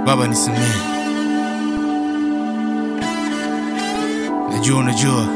Baba nisamehe, najua unajua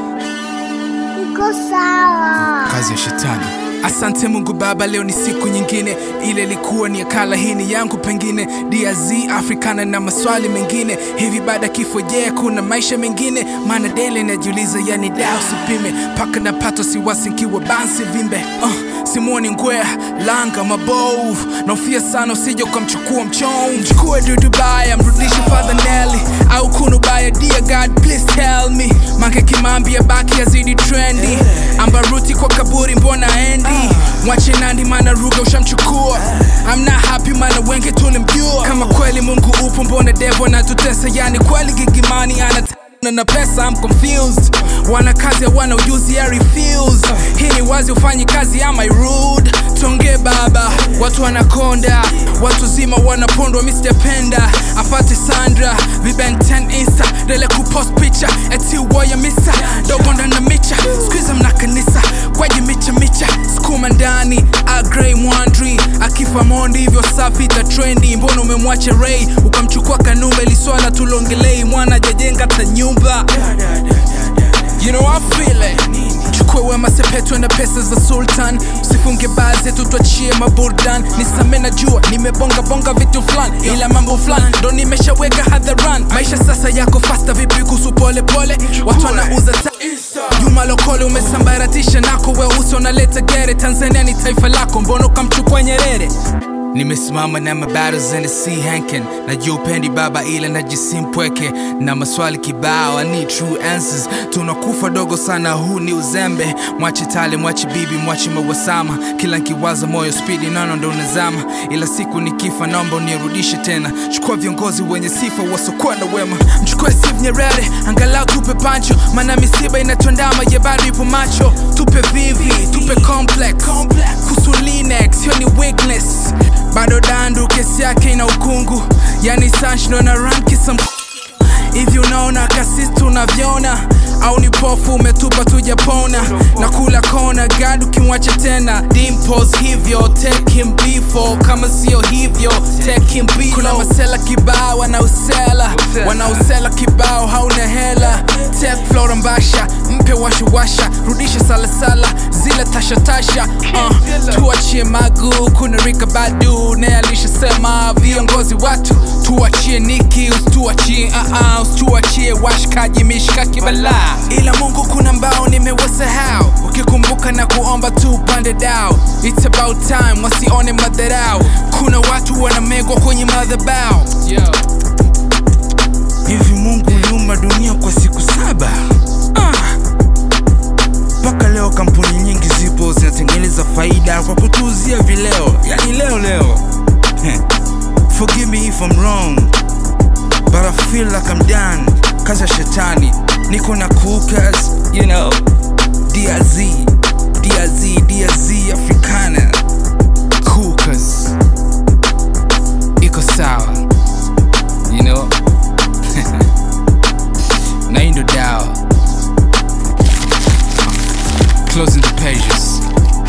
Uko sawa. kazi ya shetani. Asante Mungu Baba, leo ni siku nyingine, ile ilikuwa ni akala hii ni yangu pengine, DRZ Africana na maswali mengine, hivi baada ya kifo, je, kuna maisha mengine? Maana dele najiuliza, yani da usipime paka na pato siwasi nkiwa bansi vimbe uh, simuoni ngwea langa mabovu, naofia sana usije ukamchukua mchongo, mchukue dudu baya, mrudishe Father Nelly au kunu baya, dear God please tell me, make kimambi ya baki yazidi trendi, ambaruti kwa kaburi mbona endi mwache nandi mana ruga ushamchukua I'm not happy mana wengi tulimjua kama kweli Mungu upo mbona devo anatutesa yani kweli gigimani ana na na pesa I'm confused wana kazi hawana ujuzi I refuse hii ni wazi ufanyi kazi am I rude tonge baba watu wanakonda watu zima wanapondwa Mr. Penda afate Sandra viben 10 insta dele kupost picha eti woya misa dogo ndana micha squeeze mna kanisa kwaji micha micha skuma ndani agrey mwandri akifa mondi hivyo safi ta trendi mbona umemwacha Ray ukamchukua kanumba ili swala tulongelei mwana jajenga ta nyumba You know I feel it chukue wema sepetwe na pesa za sultan usifunge baa zetu twachie maburdan nisame na jua nimebonga bonga vitu fulani ila mambo fulani ndo nimeshaweka hadharan maisha sasa yako fasta vipi kuhusu pole pole watu wanauza ta Juma Lokole umesambaratisha nako weusi unaleta gere Tanzania ni taifa lako mbona ukamchukua Nyerere Nimesimama na mabattles in the sea hankin Najua upendi baba ila najisi mpweke Na maswali kibao I need true answers Tunakufa dogo sana huu ni uzembe Mwache tale mwache bibi mwache mawasama Kila nkiwaza moyo spidi nono ndo unazama Ila siku nikifa naomba unirudishe tena Chukua viongozi wenye sifa wasokuwa na wema Mchukue Steve Nyerere angalau tupe pancho Mana misiba inatuandama ya bado ipo macho Tupe vivi tupe complex Kuhusu Linex hiyo ni weakness bado dandu kesi yake ina ukungu yani sanshno na rankisa hivi unaona kasisi tunavyoona au ni pofu umetupa tujapona na kula kona gad ukimwacha tena dimpos hivyo take him before kama sio hivyo take him below. kuna masela kibao wanausela wanausela kibao hauna hela tek flora mbasha mpe washawasha rudisha salasala zile tashatasha uh, tuachie magu kuna rika badu naye alishasema viongozi watu tuachie niki usituachie uh, usituachie washkaji mishkaki balaa ila mungu kuna mbao nimewasahau ukikumbuka na kuomba tu upande dao It's about time wasione madharau kuna watu wanamegwa kwenye madhabao hivi mungu uliumba dunia kwa siku saba mpaka ah. leo kampuni nyingi zipo zinatengeneza faida kwa kutuuzia vileo yani leo leo forgive me if I'm wrong but I feel like I'm done kazi ya shetani niko na cookers you know DRZ DRZ DRZ Africana cookers iko sawa you know na hii ndo dawa closing the pages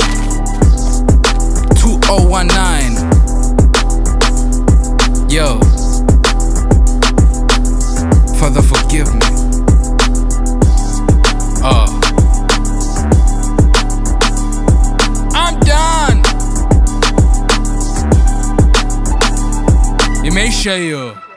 2019 Yo, Father, forgive me. Oh, I'm done. Imeisha hiyo.